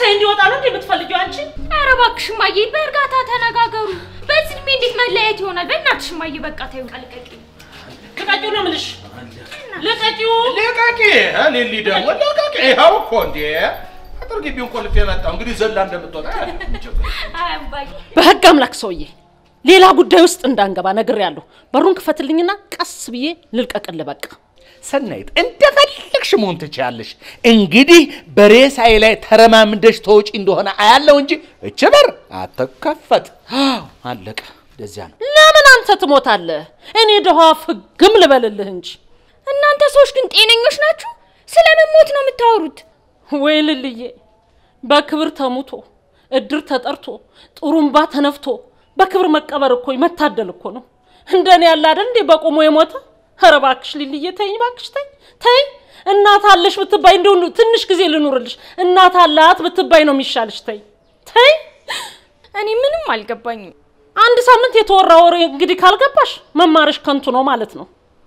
ደስታዬ እንዲወጣ ነው እንዴ የምትፈልጊው አንቺ? ኧረ እባክሽ እማዬ በእርጋታ ተነጋገሩ። በዚህ እድሜ እንዴት መለያየት ይሆናል? በእናትሽ እማዬ በቃ ተይው፣ ልቀቂው። ልቀቂው ነው የምልሽ። ልቀቂው። ልቀቂ ሊሊ ደግሞ ልቀቂ። ይኸው እኮ እንዴ አጥር ግቢውን ቆልፌ መጣሁ። እንግዲህ ዘላ እንደምትወጣ አይ እማዬ በህግ አምላክ ሰውዬ ሌላ ጉዳይ ውስጥ እንዳንገባ ነግሬያለሁ። በሩን ክፈትልኝና ቀስ ብዬ ልልቀቅልህ በቃ። ሰናይት እንደፈለግሽ መሆን ትችያለሽ። እንግዲህ በሬሳዬ ላይ ተረማምደሽ ተወጪ እንደሆነ አያለው እንጂ እች በር አትከፈት። አዎ አለቀ። እንደዚያ ነው። ለምን አንተ ትሞታለህ? እኔ ደሃ ፍግም ልበልልህ እንጂ። እናንተ ሰዎች ግን ጤነኞች ናችሁ? ስለምን ሞት ነው የምታወሩት? ወይ ልልዬ፣ በክብር ተሙቶ እድር ተጠርቶ ጥሩምባ ተነፍቶ በክብር መቀበር እኮ መታደል እኮ ነው። እንደኔ ያለ አይደል እንዴ በቆሞ የሞተ? ኧረ እባክሽ ልልዬ ተይኝ፣ እባክሽ ተይ ተይ። እናት አለሽ ብትባይ እንደው ትንሽ ጊዜ ልኑርልሽ። እናት አላት ብትባይ ነው የሚሻልሽ። ተይ ተይ። እኔ ምንም አልገባኝም። አንድ ሳምንት የተወራ ወሬ እንግዲህ ካልገባሽ መማርሽ ከንቱ ነው ማለት ነው።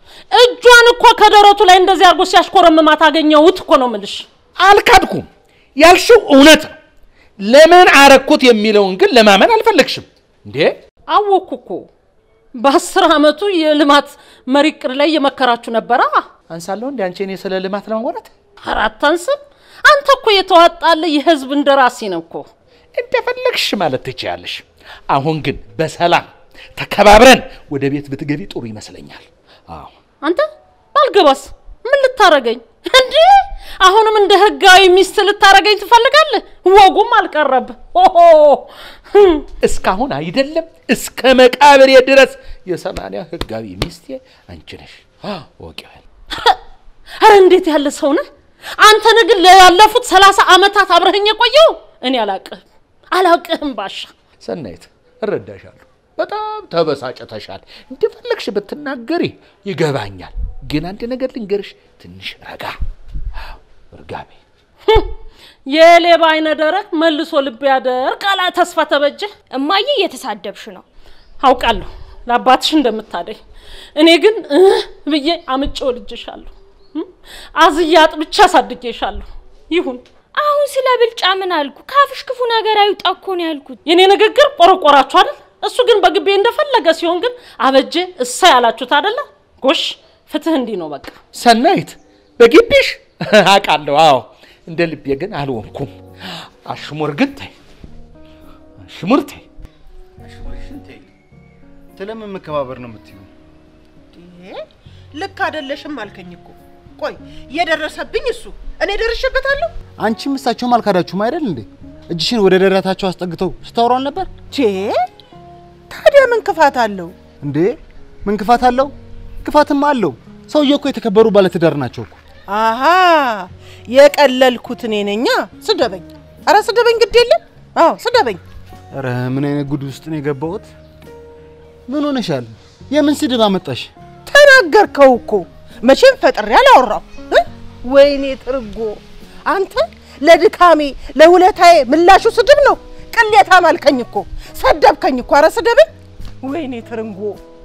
እጇን እኮ ከደረቱ ላይ እንደዚህ አድርጎ ሲያሽኮረምማት አገኘሁት እኮ ነው የምልሽ። አልካድኩም። ያልሽው እውነት ነው። ለምን አረኩት የሚለውን ግን ለማመን አልፈለግሽም እንዴ? አወኩ እኮ በአስር ዓመቱ የልማት መሪ ዕቅድ ላይ እየመከራችሁ ነበራ። አንሳለሁ እንዲ አንቺ እኔ ስለ ልማት ለማውራት አራት አንስም። አንተ እኮ የተዋጣለ የህዝብ እንደራሴ ነው እኮ። እንደፈለግሽ ማለት ትችያለሽ። አሁን ግን በሰላም ተከባብረን ወደ ቤት ብትገቢ ጥሩ ይመስለኛል። አዎ አንተ ባልገባስ ምን ልታረገኝ እንዴ? አሁንም እንደ ህጋዊ ሚስት ልታረገኝ ትፈልጋለህ? ወጉም አልቀረብ። ኦሆ ህም። እስካሁን አይደለም እስከ መቃብሬ ድረስ የሰማንያ ህጋዊ ሚስቴ አንቺ ነሽ። ወቂያል ኧረ እንዴት ያለ ሰው ነህ አንተ! ነህ ግን ላለፉት ሰላሳ ዓመታት አብረኸኝ የቆየው እኔ አላቅህም አላቅህም ባሻ። ሰናይት እረዳሻለሁ። በጣም ተበሳጭተሻል። እንደፈለግሽ ብትናገሪ ይገባኛል። ግን አንድ ነገር ልንገርሽ፣ ትንሽ ረጋ አዎ፣ እርጋቤ ህም። የሌባ አይነ ደረቅ መልሶ ልብ ያደርቅ አላ ተስፋ ተበጀ። እማዬ እየተሳደብሽ ነው። አውቃለሁ ለአባትሽ እንደምታደኝ። እኔ ግን እህ ብዬ አምጬ ወልጄሻለሁ። እም? አዝዬ አጥብቼ አሳድጌሻለሁ። ይሁን አሁን ስለ ብልጫ ምን አልኩ? ካፍሽ ክፉ ነገር አይውጣ እኮ ነው ያልኩት። የኔ ንግግር ቆረቆራችሁ አይደል? እሱ ግን በግቤ እንደፈለገ ሲሆን ግን አበጀ እሳ ያላችሁት አይደለ? ጎሽ ፍትህ እንዲህ ነው በቃ። ሰናይት በግቢሽ አውቃለሁ። አዎ እንደ ልቤ ግን አልሆንኩም። አሽሙር ግን ተይ፣ አሽሙር ተይ። አሽሙርሽን ተይ። ስለምን መከባበር ነው የምትይው? ልክ አይደለሽም አልከኝ እኮ። ቆይ የደረሰብኝ እሱ እኔ ደርሼበታለሁ። አንቺም እሳቸውም አልካዳችሁም አይደል እንዴ? እጅሽን ወደ ደረታቸው አስጠግተው ስታወሩ አልነበር ቼ ታዲያ ምን ክፋት አለው? እንዴ? ምን ክፋት አለው? ክፋትማ አለው። ሰውዬው እኮ የተከበሩ ባለትዳር ናቸው እኮ። አሃ የቀለልኩት እኔ ነኛ። ስደበኝ፣ አረ ስደበኝ፣ ግድ የለም። አዎ ስደበኝ። ኧረ ምን አይነት ጉድ ውስጥ ነው የገባሁት? ምን ሆነሻል? የምን ስድብ አመጣሽ? ተናገርከው እኮ መቼም ፈጥሬ አላወራው። እ? ወይኔ ትርጎ፣ አንተ ለድካሜ ለውለታዬ ምላሹ ስድብ ነው። ቅሌታም አልከኝ እኮ ሰደብከኝ እኮ። አረ ስደበኝ። ወይኔ ትርንጎ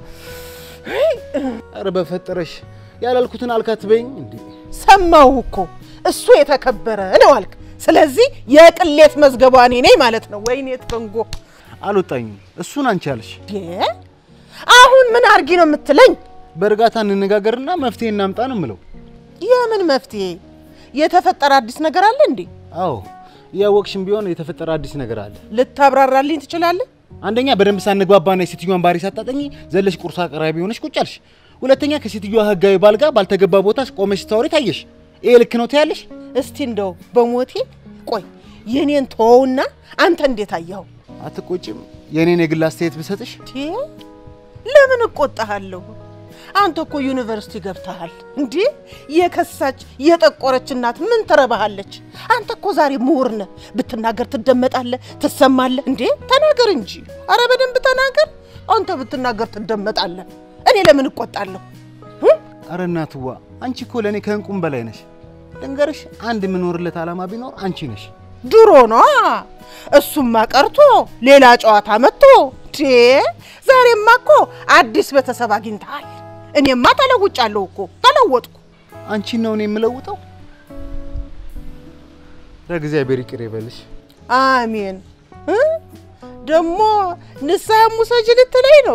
ኧረ በፈጠረሽ ያላልኩትን አልካት በይኝ እንዴ። ሰማሁ እኮ እሱ የተከበረ ነው አልክ። ስለዚህ የቅሌት መዝገቧ እኔ ነኝ ማለት ነው። ወይኔ ትርንጎ አልወጣኝም። እሱን አንቺ አልሽ። ዴ አሁን ምን አርጊ ነው የምትለኝ? በእርጋታ እንነጋገርና መፍትሄ እናምጣ ነው የምለው። የምን መፍትሄ? የተፈጠረ አዲስ ነገር አለ እንዴ? አዎ እያወቅሽም ቢሆን የተፈጠረ አዲስ ነገር አለ። ልታብራራልኝ ትችላለህ? አንደኛ በደንብ ሳንግባባና የሴትዮዋን ባህሪ ሳታጠኚ ዘለሽ ቁርስ አቅራቢ ሆነሽ ቁጭ አልሽ። ሁለተኛ ከሴትዮዋ ህጋዊ ባል ጋር ባልተገባ ቦታ ቆመሽ ስታወሪ ታየሽ። ይሄ ልክ ነው ትያለሽ? እስቲ እንደው በሞቴ ቆይ የኔን ተወውና አንተ እንዴት አየኸው? አትቆጭም? የኔን የግል አስተያየት ብሰጥሽ ቴ ለምን እቆጣሃለሁ? አንተ እኮ ዩኒቨርሲቲ ገብተሃል እንዴ? የከሳች የጠቆረች እናት ምን ትረባሃለች? አንተ እኮ ዛሬ ምሁር ነህ። ብትናገር ትደመጣለህ፣ ትሰማለህ። እንዴ ተናገር እንጂ። አረ በደንብ ተናገር። አንተ ብትናገር ትደመጣለህ። እኔ ለምን እቆጣለሁ? አረ እናትዋ አንቺ እኮ ለእኔ ከእንቁም በላይ ነሽ። ልንገርሽ፣ አንድ የምኖርለት ዓላማ ቢኖር አንቺ ነሽ። ድሮ ነዋ። እሱማ ቀርቶ ሌላ ጨዋታ መጥቶ ቴ ዛሬማ እኮ አዲስ ቤተሰብ አግኝተሃል። እኔማ ተለውጫለሁ እኮ ተለወጥኩ። አንቺን ነው እኔ የምለውጠው። ለእግዚአብሔር ይቅር ይበልሽ። አሜን። እ? ደግሞ ንስሐ ሙሰጅ ልትለኝ ነው?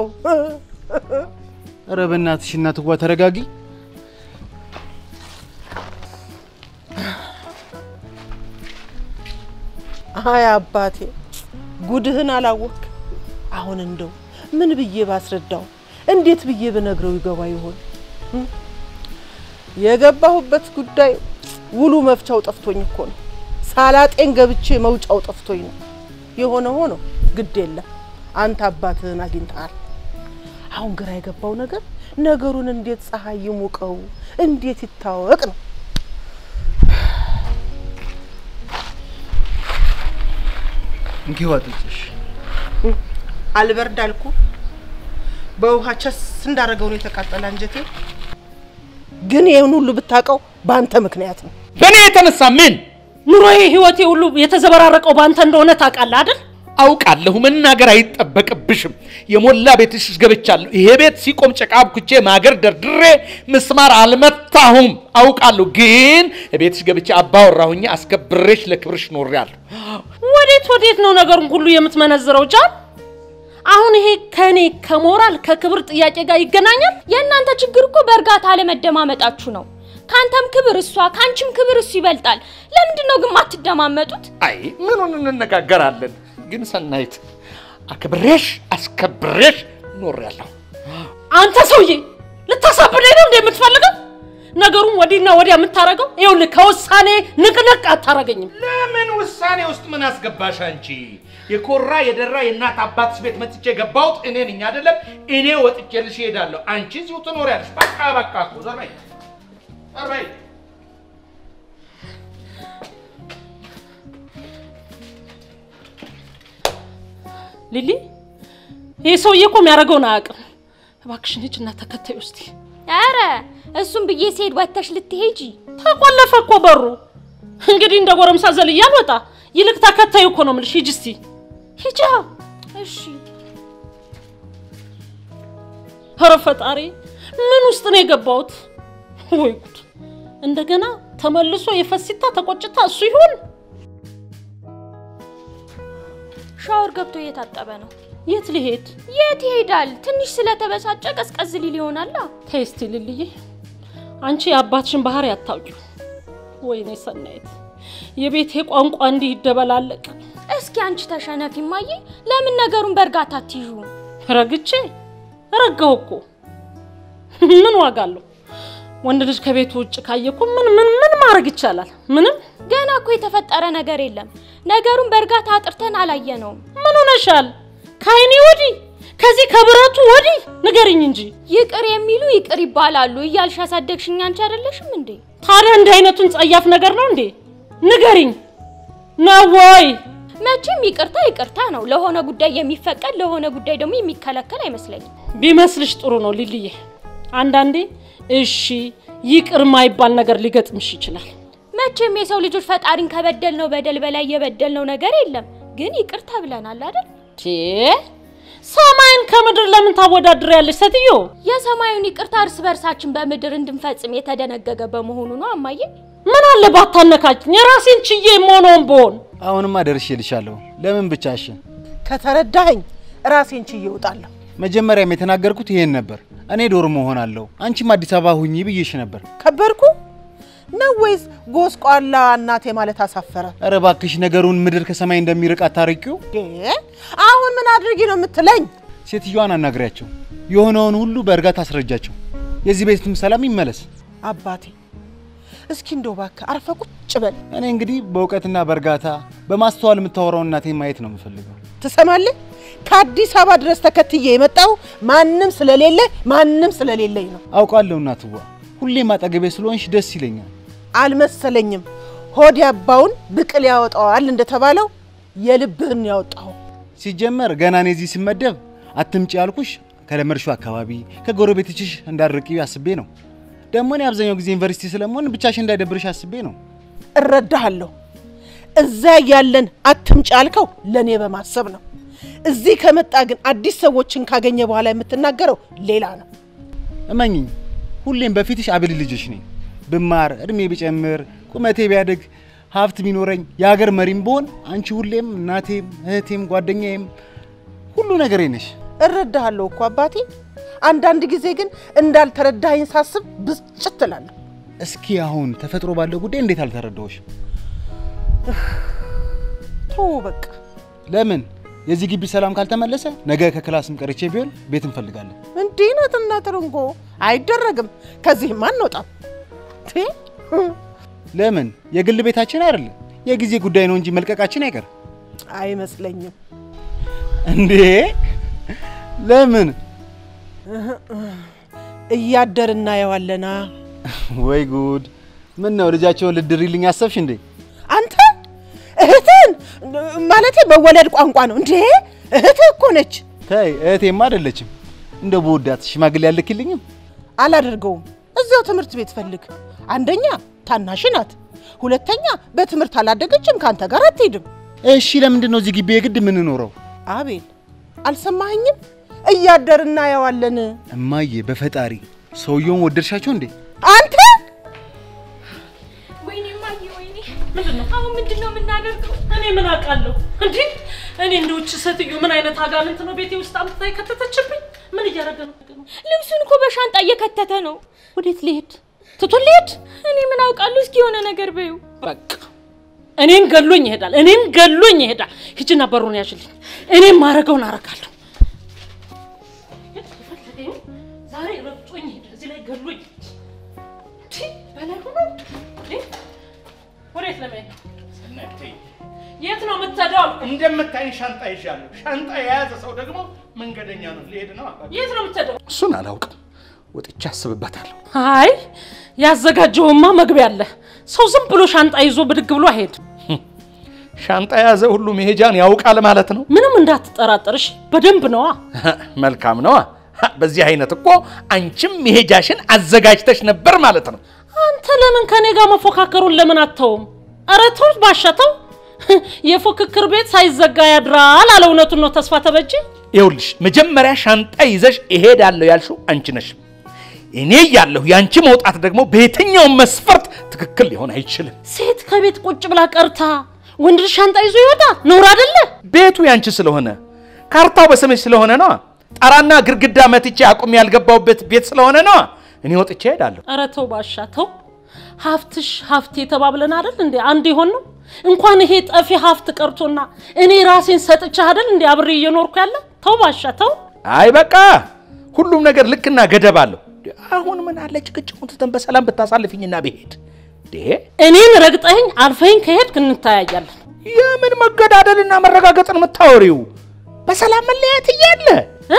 ኧረ በእናትሽ እናትዋ ተረጋጊ። አይ አባቴ ጉድህን አላወቅ። አሁን እንደው ምን ብዬ ባስረዳው፣ እንዴት ብዬ ብነግረው ይገባ ይሆን? እ? የገባሁበት ጉዳይ ውሉ መፍቻው ጠፍቶኝ እኮ ነው። ሳላጤን ገብቼ መውጫው ጠፍቶኝ ነው። የሆነ ሆኖ ግድ የለም አንተ አባትህን አግኝተሃል። አሁን ግራ የገባው ነገር ነገሩን እንዴት ፀሐይ ይሙቀው፣ እንዴት ይታወቅ ነው። እንኪ ዋጥጭሽ አልበርድ አልኩ። በውሃ ቸስ እንዳደረገው ነው የተቃጠለ አንጀቴ። ግን ይህን ሁሉ ብታውቀው በአንተ ምክንያት ነው። በእኔ የተነሳ ምን ኑሮዬ፣ ህይወቴ ሁሉ የተዘበራረቀው በአንተ እንደሆነ ታውቃለህ አይደል? አውቃለሁ። መናገር አይጠበቅብሽም። የሞላ ቤትሽ ገብቻለሁ። ይሄ ቤት ሲቆም ጭቃ አብኩቼ ማገር ደርድሬ ምስማር አልመታሁም። አውቃለሁ። ግን ቤትሽ ገብቼ አባወራሁኝ አስከብሬሽ ለክብርሽ ኖሬያለሁ። ወዴት ወዴት ነው ነገሩን ሁሉ የምትመነዝረው ጃን? አሁን ይሄ ከኔ ከሞራል ከክብር ጥያቄ ጋር ይገናኛል? የእናንተ ችግር እኮ በእርጋታ አለመደማመጣችሁ ነው። ከአንተም ክብር እሷ ከአንቺም ክብር እሱ ይበልጣል። ለምንድን ነው ግን ማትደማመጡት? አይ ምኑን እንነጋገራለን? ግን ሰናይት አክብሬሽ አስከብሬሽ ኖሬያለሁ። አንተ ሰውዬ ልታሳብደኝ ነው እንደ የምትፈልገው? ነገሩን ወዲህና ወዲያ የምታረገው ይኸውልህ፣ ከውሳኔ ንቅንቅ አታረገኝም። ለምን ውሳኔ ውስጥ ምን አስገባሽ አንቺ? የኮራ የደራ የእናት አባትሽ ቤት መጥቼ የገባሁት እኔ ነኝ አይደለም? እኔ ወጥቼልሽ እሄዳለሁ። አንቺ እዚሁ ትኖሪያለሽ። በቃ በቃ እኮ ዘር በይ ዘር በይ። ሊሊ፣ ይህ ሰውዬ እኮ የሚያደርገውን አያውቅም። እባክሽን ሂጂና ተከታዩ እስቲ። ኧረ እሱም ብዬ ስሄድ ወጥተሽ ልትሄጂ ተቆለፈ እኮ በሩ። እንግዲህ እንደ ጎረምሳ ዘልዬ አልወጣ። ይልቅ ተከታዩ እኮ ነው የምልሽ። ሂጂ እስቲ ሂጂ። እሺ ኧረ ፈጣሪ ምን ውስጥ ነው የገባሁት? ወይ ጉድ! እንደገና ተመልሶ የፈሲታ ተቆጭታ እሱ ይሆን? ሻወር ገብቶ እየታጠበ ነው። የት ሊሄድ? የት ይሄዳል? ትንሽ ስለተበሳጨ ቀዝቀዝ ሊል ይሆናላ። ተይ እስቲ ልልዬ፣ አንቺ የአባትሽን ባህሪ አታውቂው። ወይኔ ሰናይት፣ የቤቴ ቋንቋ እንዲህ ይደበላለቅ። እስኪ አንቺ ተሸነፊ እማዬ። ለምን ነገሩን በእርጋታ አትይዡ? ረግቼ ረጋው እኮ ምን ዋጋ አለው? ወንድ ልጅ ከቤቱ ውጭ ካየ እኮ ምን ምን ምን ማድረግ ይቻላል? ምንም። ገና እኮ የተፈጠረ ነገር የለም። ነገሩን በእርጋታ አጥርተን አላየነውም። ምን ሆነሻል? ከአይኔ ወዲህ ከዚህ ከብረቱ ወዲህ ንገሪኝ እንጂ። ይቅር የሚሉ ይቅር ይባላሉ እያልሽ ያሳደግሽኝ አንቺ አይደለሽም እንዴ? ታዲያ እንዲህ አይነቱን ጸያፍ ነገር ነው እንዴ? ንገሪኝ ነው ወይ? መቼም ይቅርታ ይቅርታ ነው። ለሆነ ጉዳይ የሚፈቀድ ለሆነ ጉዳይ ደግሞ የሚከለከል አይመስለኝም። ቢመስልሽ ጥሩ ነው ሊልዬ። አንዳንዴ እሺ ይቅር ማይባል ነገር ሊገጥምሽ ይችላል። መቼም የሰው ልጆች ፈጣሪን ከበደል ነው በደል በላይ የበደል ነው ነገር የለም። ግን ይቅርታ ብለናል አይደል? ቴ ሰማይን ከምድር ለምን ታወዳድሪያለሽ ሴትዮ? የሰማዩን ይቅርታ እርስ በርሳችን በምድር እንድንፈጽም የተደነገገ በመሆኑ ነው አማዬ። ምን አለ ባታነካችኝ፣ የራሴን ችዬ የምሆነውን ብሆን። አሁንማ ደርሼልሻለሁ። ለምን ብቻሽን? ከተረዳኸኝ ራሴን ችዬ እወጣለሁ። መጀመሪያም የተናገርኩት ይሄን ነበር። እኔ ዶርም እሆናለሁ፣ አንቺም አዲስ አበባ ሁኚ ብዬሽ ነበር። ከበርኩ ነው ወይስ ጎስቋላ እናቴ ማለት አሳፈረ? ኧረ እባክሽ ነገሩን ምድር ከሰማይ እንደሚርቅ አታርቂው። እ? አሁን ምን አድርጊ ነው የምትለኝ? ሴትዮዋን አናግሪያቸው፣ የሆነውን ሁሉ በእርጋታ አስረጃቸው። የዚህ ቤትም ሰላም ይመለስ። አባቴ እስኪ እንደው እባክህ አርፈ ቁጭ በል። እኔ እንግዲህ በእውቀትና በእርጋታ በማስተዋል የምታወራውን እናቴን ማየት ነው የምፈልገው። ትሰማለህ? ከአዲስ አበባ ድረስ ተከትዬ የመጣው ማንም ስለሌለ ማንም ስለሌለኝ ነው። አውቃለሁ እናትዋ፣ ሁሌም አጠገቤ ስለሆንሽ ደስ ይለኛል። አልመሰለኝም። ሆድ ያባውን ብቅል ያወጣዋል እንደተባለው የልብህን ያወጣው። ሲጀመር ገና እኔ እዚህ ስመደብ አትምጪ ያልኩሽ ከለመድሽው አካባቢ ከጎረቤቶችሽ እንዳርቂ አስቤ ነው። ደግሞ እኔ አብዛኛው ጊዜ ዩኒቨርሲቲ ስለመሆን ብቻሽ እንዳይደብርሽ አስቤ ነው። እረዳሃለሁ። እዛ ያለን አትምጭ ያልከው ለእኔ በማሰብ ነው። እዚህ ከመጣ ግን አዲስ ሰዎችን ካገኘ በኋላ የምትናገረው ሌላ ነው። እመኝኝ፣ ሁሌም በፊትሽ አብል ልጅሽ ነኝ። ብማር፣ እድሜ ቢጨምር፣ ቁመቴ ቢያድግ፣ ሀብት ቢኖረኝ የሀገር መሪም ብሆን አንቺ ሁሌም እናቴም እህቴም ጓደኛዬም ሁሉ ነገሬ ነሽ። እረዳሃለሁ እኮ አባቴ። አንዳንድ ጊዜ ግን እንዳልተረዳኸኝ ሳስብ ብስጭት እላለሁ። እስኪ አሁን ተፈጥሮ ባለው ጉዳይ እንዴት አልተረዳሁሽም? ተው በቃ። ለምን የዚህ ግቢ ሰላም ካልተመለሰ ነገ ከክላስም ቀርቼ ቢሆን ቤት እንፈልጋለን። እንዲህ ናትና ትርንጎ አይደረግም። ከዚህም አንወጣም። ቴ ለምን የግል ቤታችን አይደለም የጊዜ ጉዳይ ነው እንጂ መልቀቃችን አይቀርም አይመስለኝም። እንዴ? ለምን? እያደር እናየዋለና። ወይ ጉድ! ምን ነው ልጃቸውን ልድሪልኝ አሰብሽ እንዴ? አንተ እህትን ማለቴ በወለድ ቋንቋ ነው እንዴ? እህትህ እኮ ነች። ተይ እህቴማ አይደለችም። እንደ በወዳት ሽማግሌ ያልክልኝም። አላደርገውም። እዚያው ትምህርት ቤት ፈልግ። አንደኛ ታናሽ ናት፣ ሁለተኛ በትምህርት አላደገችም፣ ከአንተ ጋር አትሄድም። እሺ ለምንድን ነው እዚህ ግቢ የግድ የምንኖረው? አቤል አልሰማኸኝም? እያደር እናየዋለን። እማዬ በፈጣሪ ሰውየውን ወደድሻቸው እንዴ? አንተ ወይኔ እማዬ፣ ወይኔ አሁን ምንድን ነው የምናደርገው? እኔ ምን አውቃለሁ እንዴ? እኔ እንደውች ሴትዮ ምን አይነት አጋንንት ነው ቤቴ ውስጥ አምጥታ የከተተችብኝ? ምን እያደረገ ነው? ልብሱን እኮ በሻንጣ እየከተተ ነው። ወዴት ሊሄድ ትቶ ሊሄድ? እኔ ምን አውቃለሁ? እስኪ የሆነ ነገር በዩ። በቃ እኔን ገሎኝ ይሄዳል። እኔን ገሎኝ ይሄዳል። ሂጂና በሩን ያዥልኝ። እኔም ማረገውን አረጋለሁ። ዛሬ ረግጦኝ ሄደ። እዚህ ላይ ገሎኝ እንዴ! በላይ ሆኖ እንዴ! ወዴት ለመሄድ ነው? የት ነው የምትሄደው? እንደምታይ ሻንጣ ይዣለሁ። ሻንጣ የያዘ ሰው ደግሞ መንገደኛ ነው፣ ሊሄድ ነው። የት ነው የምትሄደው? እሱን አላውቅም። ወጥቼ አስብበታለሁ። አይ ያዘጋጀውማ መግቢያ አለ። ሰው ዝም ብሎ ሻንጣ ይዞ ብድግ ብሎ አይሄድም። ሻንጣ የያዘ ሁሉ መሄጃን ያውቃል ማለት ነው። ምንም እንዳትጠራጠርሽ፣ በደንብ ነዋ። መልካም ነዋ። በዚህ አይነት እኮ አንቺም መሄጃሽን አዘጋጅተሽ ነበር ማለት ነው። አንተ ለምን ከኔ ጋር መፎካከሩን ለምን አተውም? ኧረ ተው ባሻተው። የፉክክር ቤት ሳይዘጋ ያድራል አለ። እውነቱን ነው ተስፋ ተበጅ። ይኸውልሽ መጀመሪያ ሻንጣ ይዘሽ እሄዳለሁ ያልሽው አንቺ ነሽ። እኔ እያለሁ የአንቺ መውጣት ደግሞ በየትኛውም መስፈርት ትክክል ሊሆን አይችልም። ሴት ከቤት ቁጭ ብላ ቀርታ ወንድ ልጅ ሻንጣ ይዞ ይወጣ ነውር አይደለ? ቤቱ ያንቺ ስለሆነ ካርታው በስምሽ ስለሆነ ነዋ። ጣራና ግድግዳ መትቼ አቁሜ ያልገባሁበት ቤት ስለሆነ ነዋ። እኔ ወጥቼ እሄዳለሁ። ኧረ ተው ባሻ ተው። ሀብትሽ ሀብቴ ተባብለን አይደል እንዴ አንድ ይሆን ነው። እንኳን ይሄ ጠፊ ሀብት ቀርቶና እኔ ራሴን ሰጥቼ አይደል እንዴ አብሬ እየኖርኩ ያለ። ተው ባሻ ተው። አይ በቃ ሁሉም ነገር ልክና ገደብ አለው። አሁን ምን አለ ጭቅጭቁን ትተን በሰላም ብታሳልፊኝና ብሄድ እንዴ? እኔን ረግጠኸኝ አልፈኝ ከሄድክ እንታያያለን። የምን መገዳደልና መረጋገጥን የምታወሪው? በሰላም መለያየት እያለ እ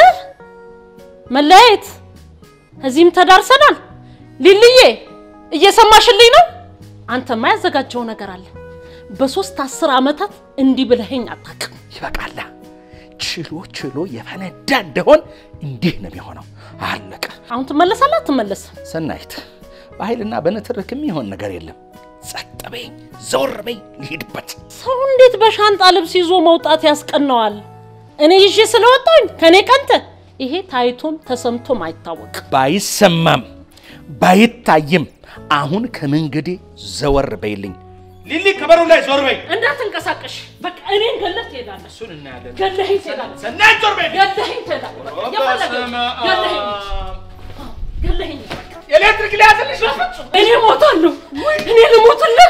መለያየት እዚህም ተዳርሰናል። ሊልዬ እየሰማሽልኝ ነው? አንተማ ያዘጋጀው ነገር አለ። በሶስት አስር ዓመታት እንዲህ ብለኸኝ አታውቅም። ይበቃላ። ችሎ ችሎ የፈነዳ እንደሆን እንዲህ ነው የሚሆነው። አለቀ። አሁን ትመለሳለህ አትመለስም? ሰናይት፣ በኃይልና በንትርክ የሚሆን ነገር የለም። ጸጥ በይ፣ ዘወር በይ፣ ልሂድበት። ሰው እንዴት በሻንጣ ልብስ ይዞ መውጣት ያስቀነዋል? እኔ ይዤ ስለወጣኝ ከኔ ቀንተ ይሄ ታይቶም ተሰምቶም አይታወቅም። ባይሰማም ባይታይም አሁን ከመንገዴ ዘወር በይልኝ። ሊሊ ከበሩ ላይ ዞር በይ። እንዳትንቀሳቀሽ። በቃ እኔን ገለህ ትሄዳለህ። እሱን እናያለን። ገለኸኝ ትሄዳለህ። ሰናይት ዞር በይ። ገለኸኝ ትሄዳለህ። በቃ የፈለገው ገለኸኝ ገለኸኝ። ኤሌክትሪክ ሊያዝልሽ እኔ እሞታለሁ። እኔ ልሞትልህ።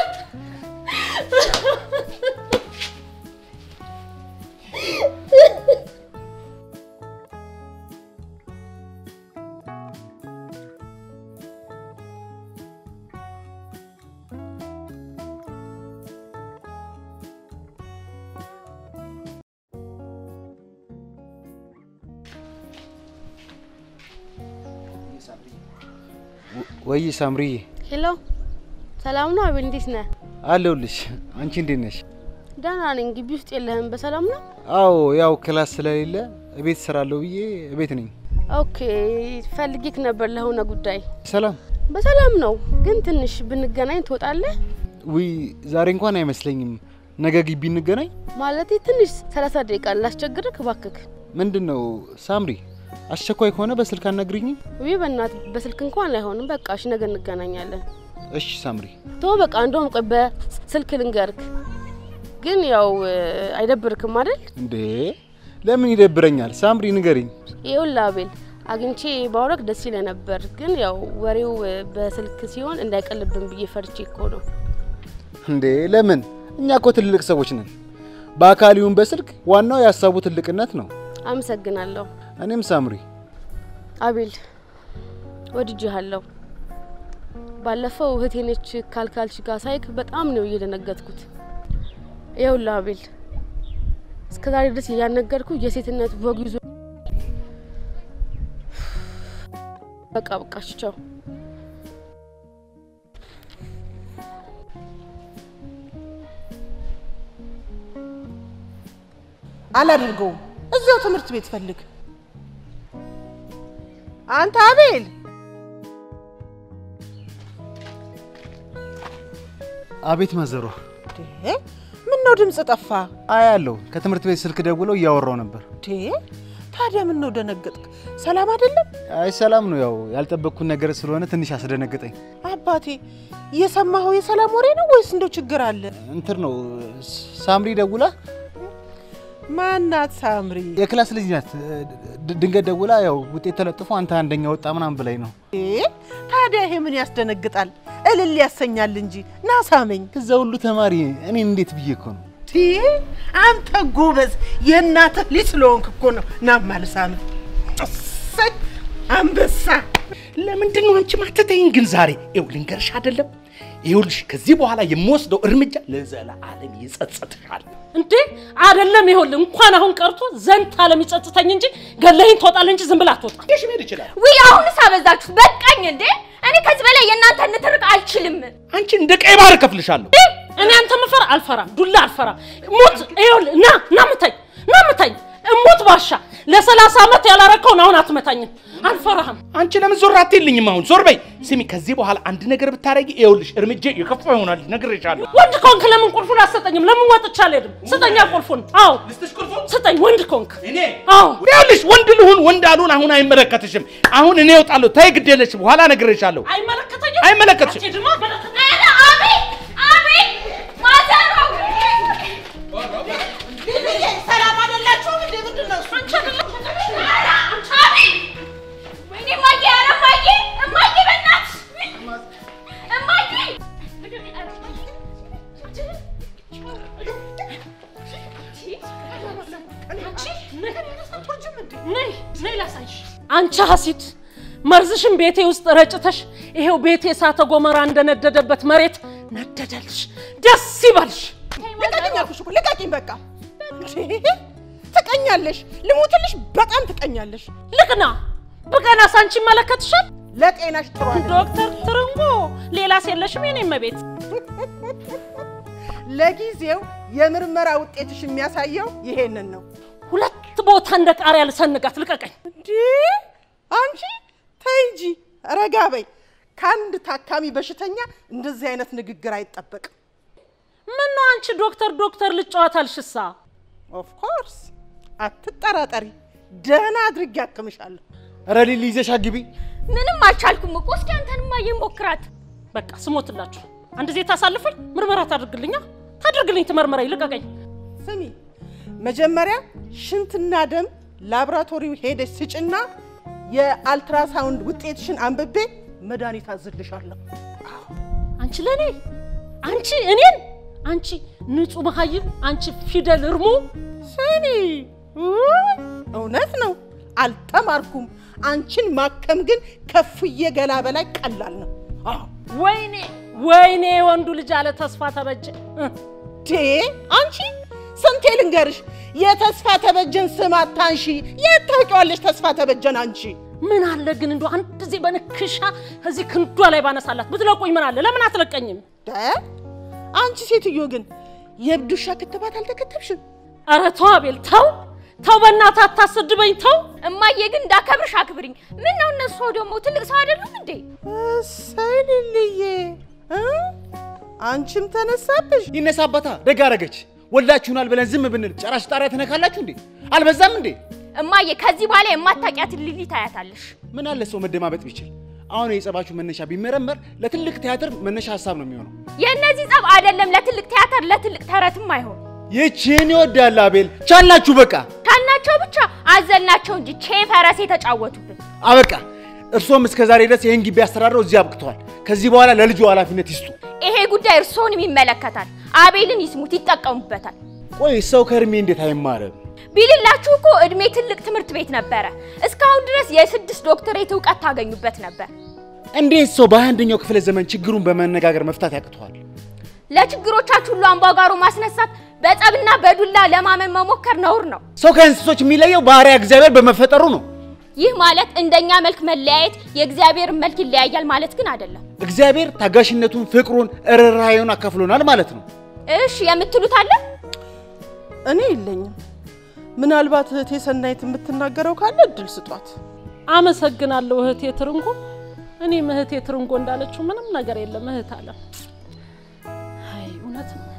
ወይ ሳምሪዬ ሄሎ፣ ሰላም ነው አቤል? እንዴት ነህ? አለሁልሽ። አንቺ እንዴት ነሽ? ደህና ነኝ። ግቢ ውስጥ የለህም? በሰላም ነው? አዎ ያው ክላስ ስለሌለ እቤት እሰራለሁ ብዬ እቤት ነኝ። ኦኬ፣ ፈልጌክ ነበር ለሆነ ጉዳይ። ሰላም በሰላም ነው፣ ግን ትንሽ ብንገናኝ ትወጣለህ? ውይ ዛሬ እንኳን አይመስለኝም። ነገ ግቢ እንገናኝ። ማለቴ ትንሽ ሰላሳ ደቂቃ ላስቸግርክ እባክክ። ምንድን ነው ሳምሪ፣ አስቸኳይ ከሆነ በስልክ አናግሪኝም? ውይ በእናትህ በስልክ እንኳን አይሆንም። በቃ እሺ፣ ነገ እንገናኛለን። እሺ ሳምሪ፣ ቶ በቃ እንደውም ቆይ በስልክ ልንገርክ። ግን ያው እ፣ አይደብርክም አይደል? እንዴ ለምን ይደብረኛል? ሳምሪ ንገሪኝ። ይኸውልህ አቤል አግኝቼ ባውራክ ደስ ይለ ነበር፣ ግን ያው ወሬው እ፣ በስልክ ሲሆን እንዳይቀልብን ብዬ ፈርቼ እኮ ነው። እንዴ ለምን? እኛ እኮ ትልልቅ ሰዎች ነን። በአካል ይሁን በስልክ ዋናው የሀሳቡ ትልቅነት ነው። አመሰግናለሁ እኔም ሳምሪ አቤል፣ ወድጄሃለሁ። ባለፈው እህቴ ነች ካልካልሽ ጋር ሳይክ በጣም ነው እየደነገጥኩት። ይኸውልህ አቤል እስከ ዛሬ ድረስ እያነገርኩ የሴትነት ወግ ይዞ በቃ በቃሽ፣ ቻው። አላደርገውም። እዚያው ትምህርት ቤት ፈልግ። አንተ አቤል፣ አቤት ማዘሯ። ዴ ምን ነው ድምፅ ጠፋ? አያለሁ ከትምህርት ቤት ስልክ ደውለው እያወራው ነበር። ዴ ታዲያ ምን ነው ደነገጥክ? ሰላም አይደለም? አይ ሰላም ነው። ያው ያልጠበቅኩት ነገር ስለሆነ ትንሽ አስደነገጠኝ። አባቴ የሰማኸው የሰላም ወሬ ነው ወይስ እንደው ችግር አለ? እንትን ነው ሳምሪ ደውላ ማናት ሳምሪ? የክላስ ልጅ ናት። ድ- ድንገት ደውላ ያው ውጤት ተለጥፎ አንተ አንደኛ ወጣ ምናምን ብላኝ ነው። ዴ ታዲያ ይሄ ምን ያስደነግጣል? እልል ያሰኛል እንጂ ና ሳመኝ። ከዛ ሁሉ ተማሪ እኔ እንዴት ብዬ እኮ ነው። ቲ አንተ ጎበዝ የእናትህ ልጅ ስለሆንክ እኮ ነው። ናማ ልሳምህ። እሰይ አንበሳ ለምንድን ነው አንቺ ማትተይኝ ግን ዛሬ? ይኸው ልንገርሽ አይደለም ይኸውልሽ ከዚህ በኋላ የምወስደው እርምጃ ለዘላለም ይጸጽትሻል። እንዴ አይደለም። ይኸውልህ እንኳን አሁን ቀርቶ ዘንድ አለም ይጸጽተኝ እንጂ ገለኸኝ ትወጣለህ እንጂ ዝም ብላ አትወጣም። ይሽ መሄድ ይችላል። ውይ አሁንስ አበዛችሁት፣ በቃኝ እንዴ! እኔ ከዚህ በላይ የእናንተን ንትርክ አልችልም። አንቺ እንደ ቀይ ባህር እከፍልሻለሁ። እኔ አንተ መፈራ አልፈራም፣ ዱላ አልፈራም። ሞት ይኸውልህ፣ ና ና ምታኝ፣ ና ምታኝ። እሞት ባሻ ለሰላሳ ዓመት ያላረከውን አሁን አትመታኝም። አልፈራህም። አንቺ ለምን ዞር አትይልኝም? አሁን ዞር በይ። ስሚ፣ ከዚህ በኋላ አንድ ነገር ብታረጊ ይኸውልሽ እርምጃ የከፋ ይሆናል። ነግሬሻለሁ። ወንድ ከሆንክ ለምን ቁልፉን አትሰጠኝም? ለምን ወጥቼ አልሄድም? ስጠኛ ቁልፉን። አዎ ስጠኝ፣ ወንድ ከሆንክ። እኔ አዎ ይኸውልሽ ወንድ ልሁን ወንድ አልሁን አሁን አይመለከትሽም። አሁን እኔ እወጣለሁ። ተይ ግድ የለሽ በኋላ ነግሬሻለሁ። አይመለከተኝም፣ አይመለከትሽም። አትሄድማ፣ አይመለከተኝም። ኧረ አቤት አቤት ማዘሯ ሰላም አይደላችሁም እንዴ? ምንድን ነው እሱ? ወይኔ እማዬ፣ ኧረ እማዬ፣ እማዬ በእናትሽ እማዬ ነይ ነይ ላሳይሽ። አንቺ ሀሲት መርዝሽን ቤቴ ውስጥ ረጭተሽ ይሄው ቤቴ እሳተ ገሞራ እንደነደደበት መሬት ነደደልሽ። ደስ ይበልሽ። ልቀቂኝ አልኩሽ እኮ ልቀቂኝ። በቃ እንዴ! ትቀኛለሽ፣ ልሙትልሽ። በጣም ትቀኛለሽ። ልቅና ብቀናስ አንቺ ይመለከትሻል። ለጤናሽ ጥሩ አይደለም። ዶክተር ትርንጎ ሌላስ የለሽም የኔ እመቤት? ለጊዜው የምርመራ ውጤትሽ የሚያሳየው ይሄንን ነው። ሁለት ቦታ እንደ ቃሪያ ልሰንጋት። ልቀቀኝ። እንዴ አንቺ ተይ እንጂ ረጋ በይ። ከአንድ ታካሚ በሽተኛ እንደዚህ አይነት ንግግር አይጠበቅም። ምን ነው አንቺ ዶክተር ዶክተር ልጫወታልሽሳ? ኦፍ ኮርስ አትጠራጠሪ፣ ደህና አድርጌ አክምሻለሁ። ኧረ ሊሊ ይዘሽ አግቢ። ምንም አልቻልኩም እኮ። እስኪ አንተን እማዬ ሞክራት። በቃ ስሞትላችሁ አንድ ዜ ታሳልፈኝ። ምርመራ ታድርግልኛ ታድርግልኝ፣ ትመርመረኝ። ልቀቀኝ። ስሚ መጀመሪያ ሽንትና ደም ላቦራቶሪው ሄደሽ ስጭና የአልትራሳውንድ ውጤትሽን አንብቤ መድኃኒት አዝልሻለሁ። አንቺ ለኔ አንቺ እኔን አንቺ ንጹህ መሀይም አንቺ ፊደል እርሞ ስሚ ውይ፣ እውነት ነው አልተማርኩም። አንቺን ማከም ግን ከፍዬ ገላ በላይ ቀላል ነው። አዎ ወይኔ ወይኔ ወንዱ ልጅ አለ ተስፋ ተበጀ እ፣ ዴ አንቺ ስንቴ ልንገርሽ፣ የተስፋ ተበጀን ስም አታንሺ። የት ታውቂዋለሽ ተስፋ ተበጀን አንቺ? ምን አለ ግን እንዶ አንድ ጊዜ በንክሻ እዚህ ክንዷ ላይ ባነሳላት ብትለቁኝ ምን አለ? ለምን አትለቀኝም? ደ አንቺ ሴትዮ ግን የእብድ ውሻ ክትባት አልተከተብሽም? ኧረ ተው አቤል ተው ተው፣ በእናትህ አታሰድበኝ ተው። እማዬ ግን እንዳከብርሽ አክብሪኝ። ምን ነው እነሱ ደግሞ ትልቅ ሰው አይደሉም እንዴ? እሰይ ልልዬ እ? አንቺም ተነሳብሽ። ይነሳበታ ደግ አደረገች። ወልዳችሁናል ብለን ዝም ብንል ጨራሽ ጣሪያ ትነካላችሁ እንዴ? አልበዛም እንዴ? እማዬ ከዚህ በኋላ የማታውቂያትን ሊሊ ታያታለሽ። ምን አለ ሰው መደማመጥ ቢችል። አሁን የጸባችሁ መነሻ ቢመረመር ለትልቅ ቲያትር መነሻ ሀሳብ ነው የሚሆነው። የእነዚህ ጸብ አይደለም ለትልቅ ቲያትር ለትልቅ ተረትም አይሆን። ይችን ይወዳል አቤል። ቻላችሁ በቃ ካልናቸው ብቻ አዘልናቸው እንጂ ቼ ፈረስ የተጫወቱብን። አበቃ። እርሶም እስከ ዛሬ ድረስ ይህን ግቢ አስተዳድረው እዚህ አብቅተዋል። ከዚህ በኋላ ለልጁ ኃላፊነት ይስጡ። ይሄ ጉዳይ እርስዎንም ይመለከታል። አቤልን ይስሙት፣ ይጠቀሙበታል። ቆይ ሰው ከእድሜ እንዴት አይማርም? ቢልላችሁ እኮ እድሜ ትልቅ ትምህርት ቤት ነበረ። እስካሁን ድረስ የስድስት ዶክተሬት እውቀት ታገኙበት ነበር። እንዴት ሰው በሃያ አንደኛው ክፍለ ዘመን ችግሩን በመነጋገር መፍታት ያቅተዋል? ለችግሮቻችሁ ሁሉ አምባጓሮ ማስነሳት፣ በጸብና በዱላ ለማመን መሞከር ነውር ነው። ሰው ከእንስሶች የሚለየው ባህሪያ እግዚአብሔር በመፈጠሩ ነው። ይህ ማለት እንደኛ መልክ መለያየት የእግዚአብሔርን መልክ ይለያያል ማለት ግን አይደለም። እግዚአብሔር ታጋሽነቱን፣ ፍቅሩን፣ ርኅራኄውን አካፍሎናል ማለት ነው። እሺ የምትሉት አለ? እኔ የለኝም። ምናልባት እህቴ ሰናይት የምትናገረው ካለ እድል ስጧት። አመሰግናለሁ እህቴ ትርንጎ። እኔም እህቴ ትርንጎ እንዳለችው ምንም ነገር የለም እህት አለ። አይ እውነት ነው።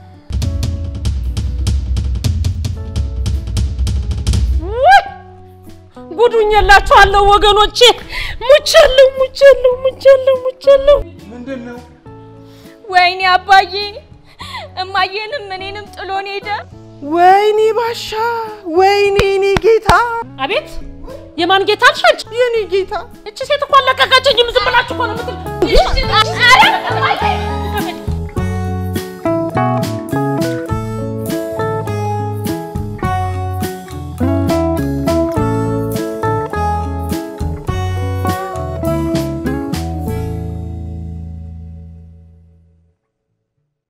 ውይ! ጉዱኝ የላችኋለሁ ወገኖቼ። ሙቻለሁ ሙቻለሁ ሙቻለሁ ሙቻለሁ። ምንድን ነው ወይኔ አባዬ እማዬንም እኔንም ጥሎን ሄደ። ወይኔ ባሻ፣ ወይኔ እኔ ጌታ፣ አቤት የማን ጌታ አልሻች? የኔ ጌታ እቺ ሴት እኮ አለቀቀችኝም። ዝም ብላችሁ እኮ ነው የምትል ኧረ እማዬ